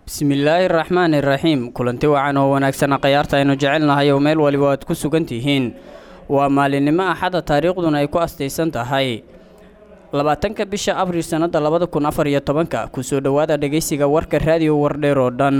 bismillaahi raxmaani raxiim kulanti wacan oo wanaagsan khayaarta aynu jecelnahay oo meel waliba aad ku sugan tihiin waa maalinimo axada taariikhduna ay ku astaysan tahay labaatanka bisha abriil sannada labada kun afar iyo tobanka kusoo dhowaada dhegaysiga warka raadiyo wardheer oo dhan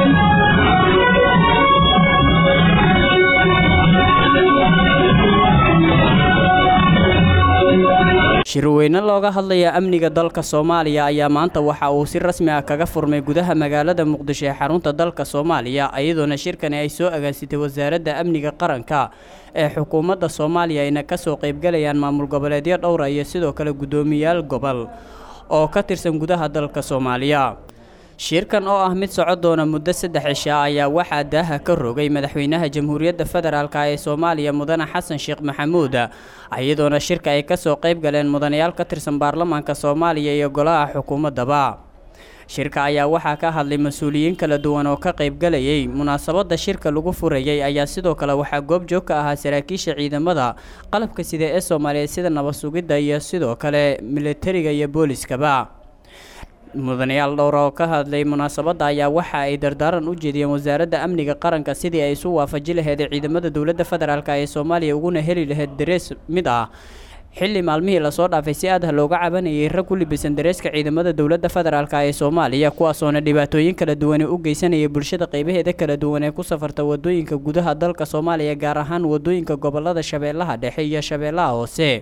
shirweyne looga hadlaya amniga dalka soomaaliya ayaa maanta waxa uu si rasmi ah kaga furmay gudaha magaalada muqdisho ee xarunta dalka soomaaliya iyadoona shirkani ay soo agaansitay wasaaradda amniga qaranka ee xukuumadda soomaaliya ayna kasoo qaybgalayaan maamul goboleedyo dhowra iyo sidoo kale guddoomiyaal gobol oo ka tirsan gudaha dalka soomaaliya shirkan oo ah mid soco doona muddo saddex cishaa ayaa waxaa daaha ka rogay madaxweynaha jamhuuriyadda federaalk ee soomaaliya mudane xasan sheekh maxamuud iyadoona shirka ay kasoo qayb galeen mudanayaal ka tirsan baarlamaanka soomaaliya iyo golaha xukuumaddaba shirka ayaa waxaa ka hadlay mas-uuliyiin kala duwan oo ka qaybgalayay munaasabadda shirka lagu furayay ayaa sidoo kale waxaa goobjoog ka ahaa saraakiisha ciidamada qalabka sida ee soomaaliyeed sida nabad sugidda iyo sidoo kale militariga iyo booliskaba mudanayaal dhowra oo ka hadlay munaasabadda ayaa waxa ay dardaaran u jeediyeen wasaaradda amniga qaranka sidii ay isu waafaji laheed ciidamada dowladda federaalk ee soomaaliya uguna heli laheyd darees mid ah xilli maalmihii lasoo dhaafay si aadha looga cabanayay rag ku libisan dareeska ciidamada dowladda federaalk ee soomaaliya kuwaasoona dhibaatooyin kala duwane u geysanayay bulshada qaybaheeda kala duwan ee ku safarta wadooyinka gudaha dalka soomaaliya gaar ahaan wadooyinka gobolada shabeellaha dhexe iyo shabeellaha hoose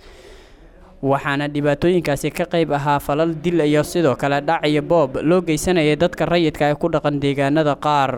waxaana dhibaatooyinkaasi ka qayb ahaa falal dil iyo sidoo kale dhac iyo boob loo geysanayay dadka rayidka ee ku dhaqan deegaanada qaar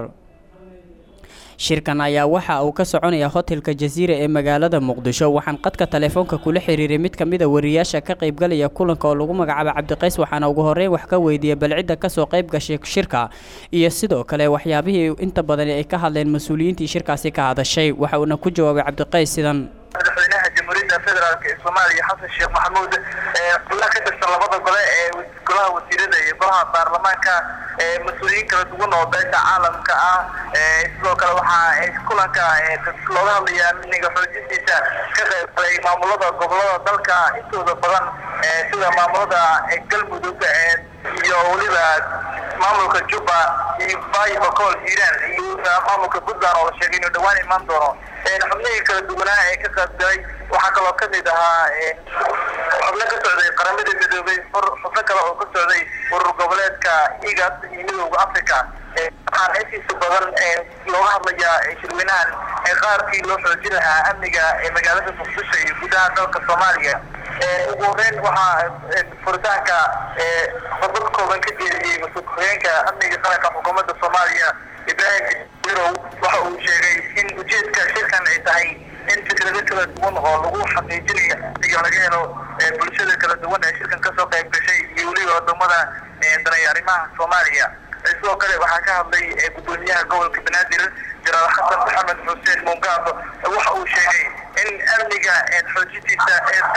shirkan ayaa waxa uu ka soconaya hotelka jasiira ee magaalada muqdisho waxaan qadka taleefoonka kula xiriiray mid ka mid a wariyaasha ka qaybgalaya kulanka oo lagu magacaaba cabdiqays waxaana ugu horreyn wax ka weydiiyey balcidda kasoo qayb gashay shirka iyo sidoo kale waxyaabihii inta badan ay ka hadleen mas-uuliyiintii shirkaasi ka hadashay waxa uuna ku jawaabay cabdiqays sidan madaxweynaha jamhuuriyadda federaalk ee soomaaliya xasan sheekh maxamuud xubnaha ka tirsan labada gole ee golaha wasiirada iyo golaha baarlamaanka mas-uuliyiin kala duwan oo beesha caalamka ah sidoo kale waxaa kulanka looga hadlaya amniga xoojintiisa ka qaybgalay maamulada gobolada dalka intooda badan sida maamulada galmudug iyo weliba maamulka jubba iyo baay bakool hiiraan iyo maamulka puntland oo la sheegay inuu dhawaan imaan doono xubnihii kala duwanaa ee ka qaybgalay waxaa kaloo kamid ahaa xubno ka socday qaramada midoobay xubno kale oo ka socday urur goboleedka igad iyo midooda africa waxaana intiisa badan looga hadlayaa shirweynahan qaarkii loo xoojin lahaa amniga ee magaalada muqdisho iyo gudaha dalka soomaaliya ugu horeyn waxaa furitaanka khudbad kooban ka jeediyey mas-uul ku-xigeenka amniga qaranka xukuumadda soomaaliya ibraahim wirow waxa uu sheegay in ujeedka shirkan ay tahay in fikrado kala duwan oo lagu xaqiijinayo amniga laga helo bulshada kala duwan ee shirkan kasoo qayb gashay iyo weliba wadamada danay arrimaha soomaaliya sidoo kale waxaa ka hadlay gudoomiyaha gobolka banaadir jaraal xasan maxamed xuseen mungaabo waxa uu sheegay in amniga xoojintiisa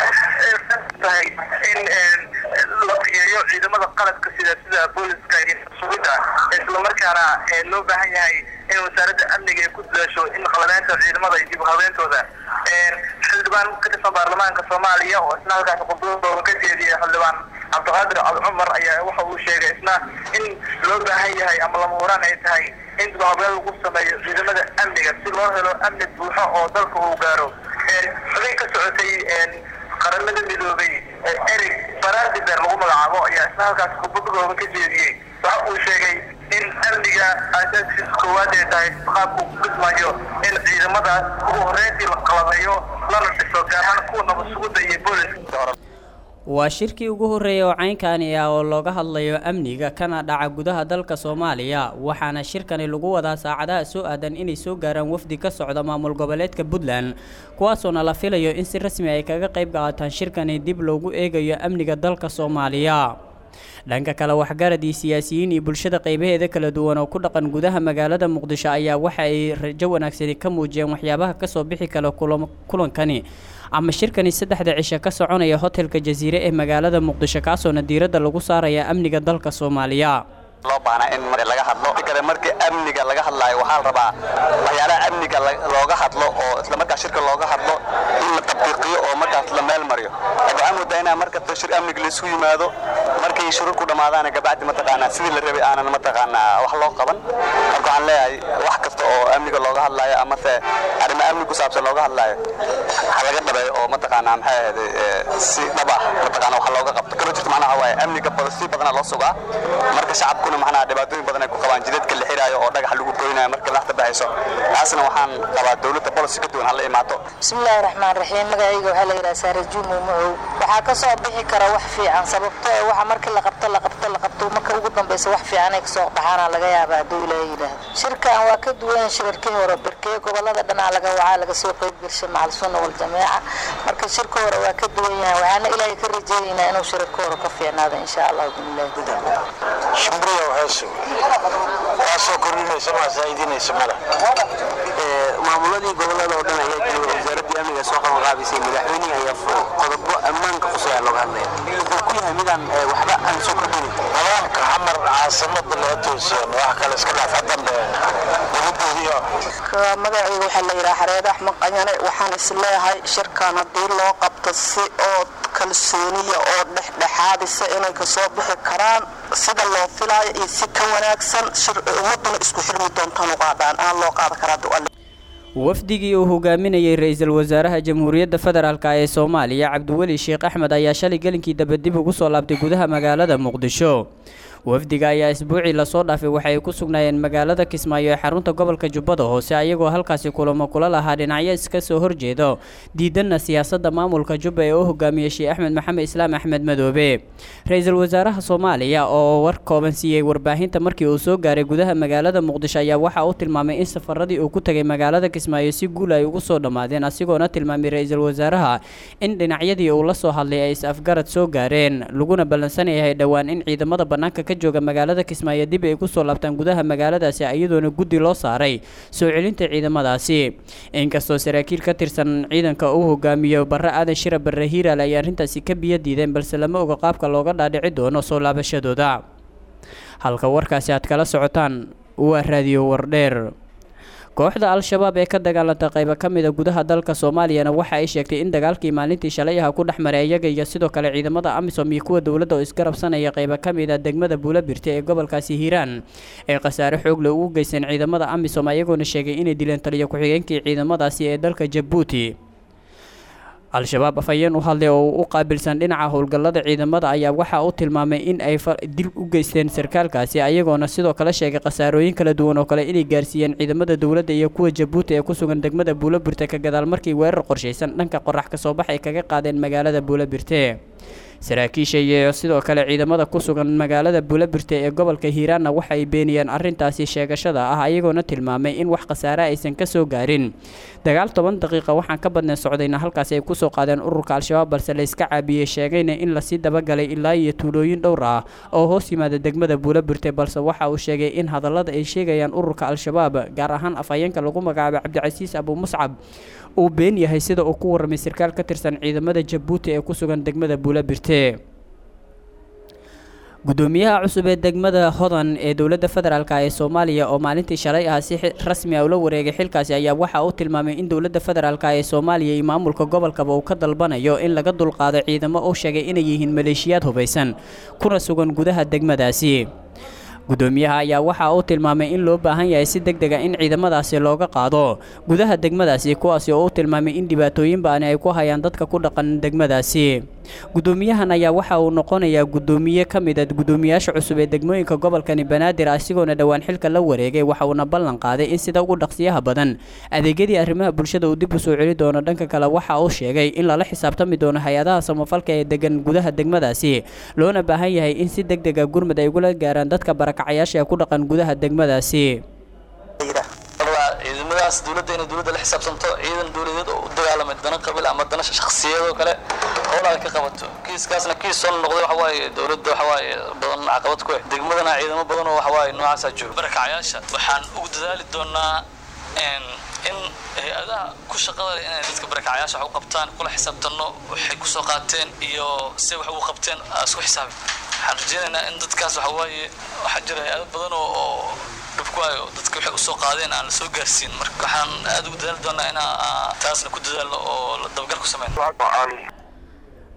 tahay in la fiyeeyo ciidamada qalabka sida sida booliska iyo sugidda islamarkaana loo baahan yahay in wasaaradda amniga ay ku dadaasho in qalabeynta ciidamada iyo dib u habeentooda xildhibaan ka tirsan baarlamaanka soomaaliya oo isna halkaas khudbadooda ka jeediyay xildhibaan cabdiqaadir cabdicumar ayaa waxa uu sheegay isna in loo baahan yahay ama lama huraan ay tahay in dib u habeen lagu sameeyo ciidamada amniga si loo helo amni buuxo oo dalka uu gaaro xubin ka socotay qaramada midoobay eric barandiber lagu magacaabo ayaa isna halkaas khudbadooda ka jeediyey waxa uu sheegay in amniga aasaaskiisa koowaad ay tahay qaabku ku dhismayo in ciidamada ugu horreyntii la qalabeeyo lana dhiso gaar ahaan kuwa nabad sugidda iyo booliska waa shirkii ugu horreeyay oo caynkani ah oo looga hadlayo amniga kana dhaca gudaha dalka soomaaliya waxaana shirkani lagu wadaa saacadaha soo aadan inay soo gaaraan wafdi ka socda maamul goboleedka puntland kuwaasoona la filayo in si rasmi ay kaga qayb qaataan shirkani dib loogu eegayo amniga dalka soomaaliya dhanka kale waxgarad iyo siyaasiyiin iyo bulshada qaybaheeda kala duwan oo ku dhaqan gudaha magaalada muqdisho ayaa waxa ay rajo wanaagsani ka muujiyeen waxyaabaha kasoo bixi kala kulankani ama shirkani saddexda cisho ka soconaya hotelka jasiire ee magaalada muqdisho kaasoona diiradda lagu saaraya amniga dalka soomaaliya loo baahnaa in laga hadlo kale markii amniga laga hadlaayo waxaa la rabaa waxyaalaha amniga looga hadlo oo isla markaa shirka looga hadlo in la tatbiiqiyo oo markaas la meel mariyo waxaan moodaa inaa markasta shir amniga laisku yimaado markii markay shurur ku dhammaadaana gabacdi mataqaanaa sidii la rabay aanan mataqaanaa wax loo qaban marka waxaan leeyahay wax kasta oo amniga looga hadlaayo amase arrimo amni ku saabsan looga hadlaayo ha laga dhabeeyo oo mataqaanaa maxay ahayday si dhab ah mataqaanaa wax looga qabto kama jirto macnaha waaye amniga si badanaa loo sugaa marka shacabkuna macnaha dhibaatooyin badan ay ku qabaan jidadka la xiraayo oo dhagax lagu goynayo marka laxta baxayso taasna waxaan qabaa dowladda policy ka duwan hala imaato bismillaahi raxmaan raxiim magacayga waxaa la yidhaha saare juumo macow waxaa ka soo bixi kara wax fiican sababto ee waxa markii la qabto la qabto la qabto marka ugu dambaysa wax fiican ay kasoo baxaana laga yaaba hadduu ilaahay yidhaahdo shirkan waa ka duwan shirarkii hore berkee gobolada dhanaa laga wacaa laga soo qeyb gashay macal sunna wal jameeca marka shirka hore waa ka duwan yahay waxaana ilaahay ka rajeynaynaa inuu shirarka hore ka fiicnaado insha allah bismillaahi shimbriya heesu waa soo kordhinaysa maa saa'idinaysa male maamuladii gobolada oo dhan ayaa jooga wasaaradii amniga soo qaban qaabisay madaxweynihii ayaa furay qodobo ammaanka qusaya looga hadlaya wuxuu ku yahay midaan waxba aan soo kordhinin nidaamka xamar caasimada laga toosiyeen wax kale iska dhaaf hadambeena dabadoodiyo magacayga waxaa la yidhaha xareed axmed qanyane waxaan isleeyahay shirkan haddii loo qabto si oo kalsooniya oo dhexdhexaadisa inay kasoo bixi karaan sida loo filaayo iyo si ka wanaagsan ummaduna isku xirmi doontaan u qaadaan aan loo qaada karaa wafdigii uu hogaaminayay ra-iisul wasaaraha jamhuuriyadda federaalk ee soomaaliya cabdiweli sheekh axmed ayaa shalay gelinkii daba dib ugu soo laabtay gudaha magaalada muqdisho wafdiga ayaa isbuucii lasoo dhaafay waxa ay ku sugnaayeen magaalada kismaayo ee xarunta gobolka jubbada hoose ayagoo halkaasi kulamo kula lahaa dhinacyo iska soo horjeedo diidanna siyaasadda maamulka jubba ee u hogaamiyey sheekh axmed maxamed islaam axmed madoobe ra-iisul wasaaraha soomaaliya oo war kooban siiyey warbaahinta markii uu soo gaaray gudaha magaalada muqdisho ayaa waxa uu tilmaamay in safaradii uu ku tegay magaalada kismaayo si guul ay ugu soo dhammaadeen asigoona tilmaamay ra-iisul wasaaraha in dhinacyadii uu la soo hadlay ay is-afgarad soo gaareen laguna ballansan yahay dhowaan in ciidamada bannaanka ka jooga magaalada kismaayo dib ay ku soo laabtaan gudaha magaaladaasi iyadoona guddi loo saaray soo celinta ciidamadaasi inkastoo saraakiil ka tirsan ciidanka uu hogaamiyo barre aadan shira barre hiiraal ay arrintaasi ka biyo diideen balse lama oga qaabka looga dhaadhici doono soo laabashadooda halka warkaasi aad kala socotaan waa raadiyo wardheer kooxda al-shabaab ee ka dagaalanta qayba ka mida gudaha dalka soomaaliyana waxa ay sheegtay in dagaalkii maalintii shalay aha ku dhex maray iyaga iyo sidoo kale ciidamada amisom iyo kuwa dowladda oo isgarabsanaya qayba ka mida degmada buulabirte ee gobolkaasi hiiraan ee khasaare xoogle ugu geysteen ciidamada amisom ayagoona sheegay inay dileen taliyo ku-xigeenkii ciidamadaasi ee dalka jabuuti al-shabaab afhayeen u hadlay oo u qaabilsan dhinaca howlgallada ciidamada ayaa waxa uu tilmaamay in ay dil u geysteen sarkaalkaasi ayagoona sidoo kale sheegay khasaarooyin kala duwan oo kale inay gaarsiiyeen ciidamada dowladda iyo kuwa jabuuti ee ku sugan degmada buulabirte ka gadaal markii weerar qorshaysan dhanka qorax ka soo bax ay kaga qaadeen magaalada buulabirte saraakiisha iyo sidoo kale ciidamada ku sugan magaalada buulabirte ee gobolka hiiraanna waxa ay beeniyeen arrintaasi sheegashada ah ayagoona tilmaamay in wax khasaare aysan ka soo gaarin dagaal toban daqiiqa waxaan ka badnay socdayna halkaasi ay kusoo qaadeen ururka al-shabaab balse layska caabiyey sheegayna in lasii dabagalay ilaa iyo tuulooyin dhowr ah oo hoos yimaada degmada buulabirte balse waxa uu sheegay in hadallada ay sheegayaan ururka al-shabaab gaar ahaan afhayeenka lagu magacaabay cabdicasiis abu muscab uu been yahay sida uu ku warramay sarkaal ka tirsan ciidamada jabuuti ee ku sugan degmada buulabirte gudoomiyaha cusub ee degmada hodan ee dowladda federaalk ee soomaaliya oo maalintii shalay ah si rasmi ah ula wareegay xilkaasi ayaa waxa uu tilmaamay in dowladda federaalk ee soomaaliya iyo maamulka gobolkaba uu ka dalbanayo in laga dulqaado ciidamo uu sheegay inay yihiin maleeshiyaad hubaysan kuna sugan gudaha degmadaasi gudoomiyaha ayaa waxa uu tilmaamay in loo baahan yahay si deg dega in ciidamadaasi looga qaado gudaha degmadaasi kuwaasi oo u tilmaamay in dhibaatooyin baani ay ku hayaan dadka ku dhaqan degmadaasi gudoomiyahan ayaa waxa uu noqonayaa gudoomiye ka mid a gudoomiyaasha cusub ee degmooyinka gobolkani banaadir asigoona dhowaan xilka la wareegay waxa uuna ballan qaaday in sida ugu dhaqsiyaha badan adeegyadii arrimaha bulshada uu dib u soo celi doono dhanka kale waxa uu sheegay in lala xisaabtami doono hay-adaha samafalka ee degan gudaha degmadaasi loona baahan yahay in si deg dega gurmud ay ugula gaaraan dadka barakacayaasha ee ku dhaqan gudaha degmadaasi ciidamadaas dowladda inay dowladda la xisaabsanto ciidan dowladeed oo u dagaalamay dana qabiil ama dana shakhsiyad oo kale howlaha ka qabato kiiskaasna kiis soo noqday waxa waaye dowladda waxa waaye badan caqabad ku ah degmadana ciidamo badan oo waxa waaye noocaasaa jooga barakacayaasha waxaan ugu dadaali doonaa in hay-adaha ku shaqada leh inay dadka barakacayaasha wax u qabtaan kula xisaabtanno waxay kusoo qaateen iyo se wax ugu qabteen isku xisaabin waxaan rajeynaynaa in dadkaas waxa waaye waxaa jira hay-ado badan oo dhibkuwaayo dadka waxay usoo qaadeen aan la soo gaarsiin marka waxaan aad ugu dadaali doonaa inaa taasna ku dadaalno oo dabagal ku sameyno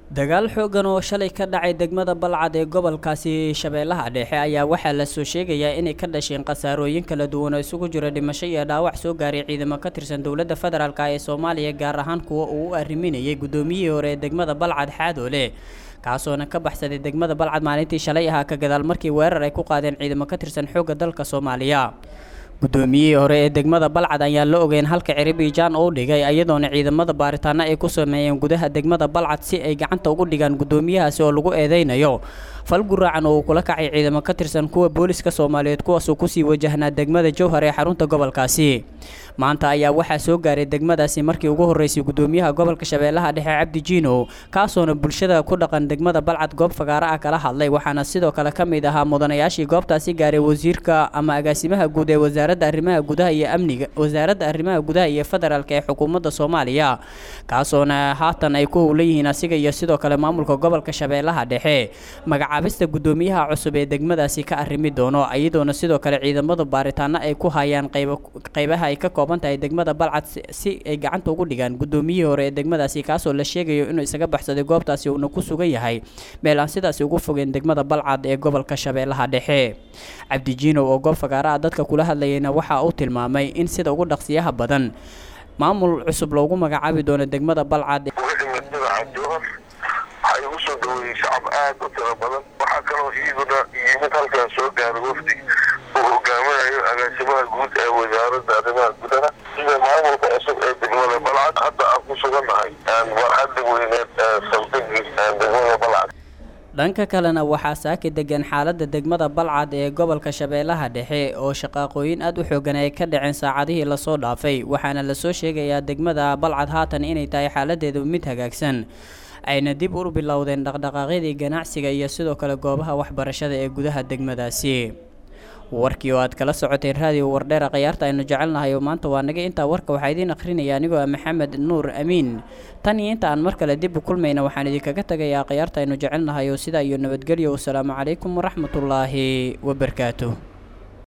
dagaal xoogan oo shalay ka dhacay degmada balcad ee gobolkaasi shabeellaha dhexe ayaa waxaa lasoo sheegayaa inay ka dhasheen khasaarooyin kala duwan oo isugu jira dhimasho iyo dhaawac soo gaaray ciidamo ka tirsan dowladda federaalk ee soomaaliya gaar ahaan kuwa uu u arriminayay guddoomiyihii hore ee degmada balcad xaadoole kaasoona ka baxsaday degmada balcad maalintii shalay ahaa ka gadaal markii weerar ay ku qaadeen ciidamo ka tirsan xoogga dalka soomaaliya guddoomiyihii hore ee degmada balcad ayaan la ogeyn halka ciribijaan uu dhigay iyadoona ciidamada baaritaano ay ku sameeyeen gudaha degmada balcad si ay gacanta ugu dhigaan guddoomiyahaasi oo lagu eedeynayo fal guraacan oo uu kula kacay ciidamo ka tirsan kuwa booliska soomaaliyeed kuwaasoo kusii wajahnaa degmada jowhar ee xarunta gobolkaasi maanta ayaa waxaa soo gaaray degmadaasi markii ugu horreysay guddoomiyaha gobolka shabeellaha dhexe cabdi jiino kaasoona bulshada ku dhaqan degmada balcad goob fagaaro ah kala hadlay waxaana sidoo kale ka mid ahaa mudanayaashii goobtaasi gaaray wasiirka ama agaasimaha guud ee wasaaradda arrimaha gudaha iyo amniga wasaaradda arrimaha gudaha iyo federaalk ee xukuumadda soomaaliya kaasoona haatan ay ku howlan yihiin asiga iyo sidoo kale maamulka gobolka shabeellaha dhexe magacaabista guddoomiyaha cusub ee degmadaasi ka arrimi doono iyadoona sidoo kale ciidamada baaritaano ay ku hayaan qaybaha ay ka kooban tahay degmada balcad si ay gacanta ugu dhigaan guddoomiyihii hore ee degmadaasi kaasoo la sheegayo inuu isaga baxsaday goobtaasi uuna ku sugan yahay meel aan sidaasi ugu fogeen degmada balcad ee gobolka shabeellaha dhexe cabdijiinow oo goob fagaaraha dadka kula hadlayayna waxa uu tilmaamay in sida ugu dhaqsiyaha badan maamul cusub loogu magacaabi doono degmada balcad waxay ugu soo dhaweeyey shacab aad u tiro badan waxaa kaloo iyaduna yimid halkan soo gaaray wafdi uu hogaaminayo agaasimaha guud ee wasaaradda arrimaha gudaha sida maamulka cusub ee degmada balcad hadda aan ku sugannahay warxadda weyneed ee saldhigii degmada balcad dhanka kalena waxaa saaki degan xaaladda degmada balcad ee gobolka shabeellaha dhexe oo shaqaaqooyin aad u xoogan ay ka dhaceen saacadihii lasoo dhaafay waxaana lasoo sheegayaa degmada balcad haatan inay tahay xaaladeedu mid hagaagsan ayna dib u bilowdeen dhaqdhaqaaqyadii ganacsiga iyo sidoo kale goobaha waxbarashada ee gudaha degmadaasi warkii oo aad kala socoteen raadiyo wardheera khayaarta aynu jecelnahay oo maanta waa naga intaa warka waxaa idiin akhrinaya anigoo ah maxamed nuur amiin tan iyo inta aan mar kale dib u kulmayna waxaan idinkaga tagayaa khayaarta aynu jecelnahay oo sidaa iyo nabadgelyo wasalaamu calaykum waraxmatullaahi wabarakaatuh